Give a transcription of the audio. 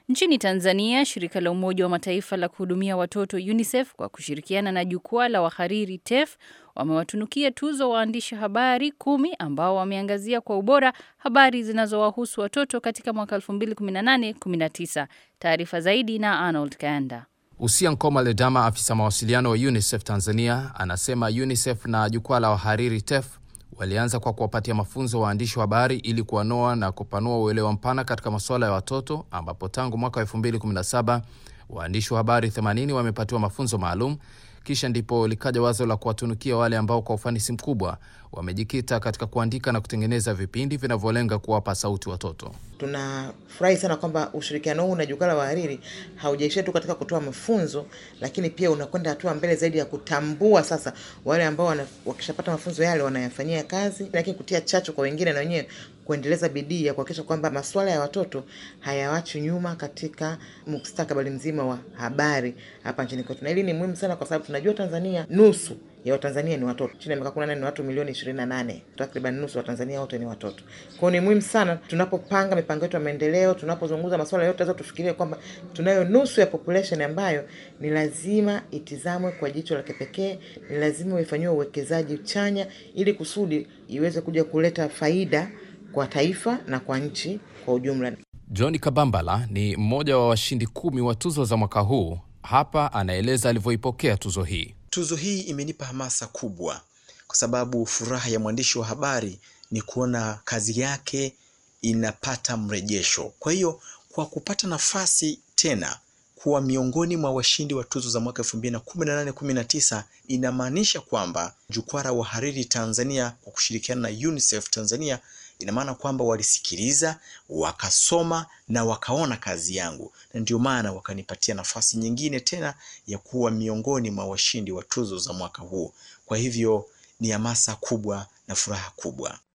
Nchini Tanzania, shirika la Umoja wa Mataifa la kuhudumia watoto UNICEF kwa kushirikiana na jukwaa la wahariri TEF wamewatunukia tuzo waandishi habari kumi ambao wameangazia kwa ubora habari zinazowahusu watoto katika mwaka 2018-19. Taarifa zaidi na Arnold Kanda. Usia Nkoma Ledama, afisa mawasiliano wa UNICEF Tanzania, anasema UNICEF na jukwaa la wahariri TEF walianza kwa kuwapatia mafunzo waandishi wa habari ili kuwanoa na kupanua uelewa mpana katika masuala ya watoto, ambapo tangu mwaka wa 2017 waandishi wa habari 80 wamepatiwa mafunzo maalum. Kisha ndipo likaja wazo la kuwatunukia wale ambao kwa ufanisi mkubwa wamejikita katika kuandika na kutengeneza vipindi vinavyolenga kuwapa sauti watoto. Tunafurahi sana kwamba ushirikiano huu na jukwaa la wahariri haujaishia tu katika kutoa mafunzo, lakini pia unakwenda hatua mbele zaidi ya kutambua sasa wale ambao wakishapata mafunzo yale wanayafanyia kazi, lakini kutia chachu kwa wengine na wenyewe kuendeleza bidii ya kuhakikisha kwamba masuala ya watoto hayawachi nyuma katika mustakabali mzima wa habari hapa nchini kwetu. Na hili ni muhimu sana kwa sababu tunajua Tanzania nusu ya Watanzania ni watoto. Chini ya miaka kumi na nane ni watu milioni ishirini na nane. Takriban nusu wa Tanzania wote ni watoto. Kwa hiyo ni muhimu sana tunapopanga mipango yetu ya maendeleo, tunapozungumza masuala yote, lazima tufikirie kwamba tunayo nusu ya population ambayo ni lazima itizamwe kwa jicho la kipekee, ni lazima ifanyiwe uwekezaji chanya ili kusudi iweze kuja kuleta faida kwa taifa na kwa nchi kwa ujumla. John Kabambala ni mmoja wa washindi kumi wa tuzo za mwaka huu. Hapa anaeleza alivyoipokea tuzo hii. Tuzo hii imenipa hamasa kubwa, kwa sababu furaha ya mwandishi wa habari ni kuona kazi yake inapata mrejesho. Kwa hiyo kwa kupata nafasi tena kuwa miongoni mwa washindi wa tuzo za mwaka elfu mbili na kumi na nane kumi na tisa inamaanisha kwamba jukwaa la wahariri Tanzania kwa kushirikiana na UNICEF Tanzania ina maana kwamba walisikiliza, wakasoma na wakaona kazi yangu, na ndio maana wakanipatia nafasi nyingine tena ya kuwa miongoni mwa washindi wa tuzo za mwaka huu. Kwa hivyo ni hamasa kubwa na furaha kubwa.